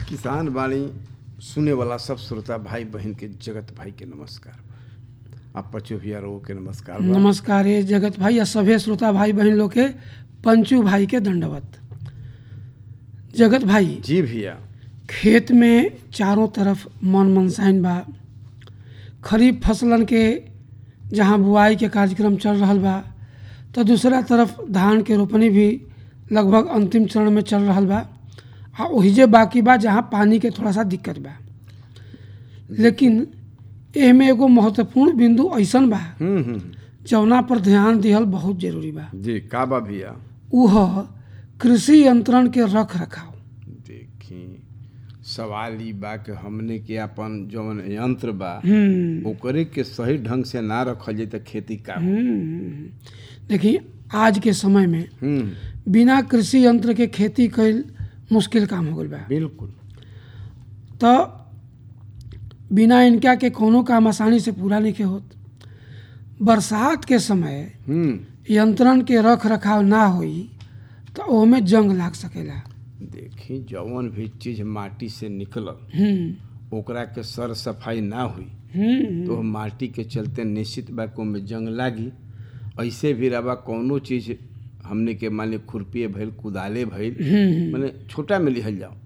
किसान बाणी सुने वाला सब श्रोता भाई बहन के जगत भाई के नमस्कार आप पचो भैया रो के नमस्कार बा। नमस्कार ये जगत भाई या सभे श्रोता भाई बहन लोग के पंचू भाई के दंडवत जगत भाई जी भैया खेत में चारों तरफ मन मनसाइन बा खरीफ फसलन के जहाँ बुआई के कार्यक्रम चल रहल बा तो दूसरा तरफ धान के रोपनी भी लगभग अंतिम चरण में चल रहल बा आ ओहिजे बाकी बा जहाँ पानी के थोड़ा सा दिक्कत बा लेकिन एहमे एगो महत्वपूर्ण बिंदु ऐसन बा हम्म हम्म जौना पर ध्यान दिहल बहुत जरूरी बा जी का बा भैया उ ह कृषि यंत्रण के रख रखाव देखी सवाल ई बा कि हमने के अपन जौन यंत्र बा हम्म ओकरे के सही ढंग से ना रखल जाए तो खेती का हो? हम्म। देखिए आज के समय में हम्म बिना कृषि यंत्र के खेती कईल मुश्किल काम हो गईल बा बिल्कुल तो बिना इनका के कोनो काम आसानी से पूरा नहीं के होत बरसात के समय हम्म यंत्रण के रख रखाव ना होई तो ओमे जंग लाग सकेला देखी जौन भी चीज माटी से निकलल हम्म ओकरा के सर सफाई ना हुई हम्म तो माटी के चलते निश्चित बा को में जंग लागी ऐसे भी रवा कौनो चीज हमने के मान ली खुरपी भइल कुदाले भइल हम्म माने छोटा में लिहल जाओ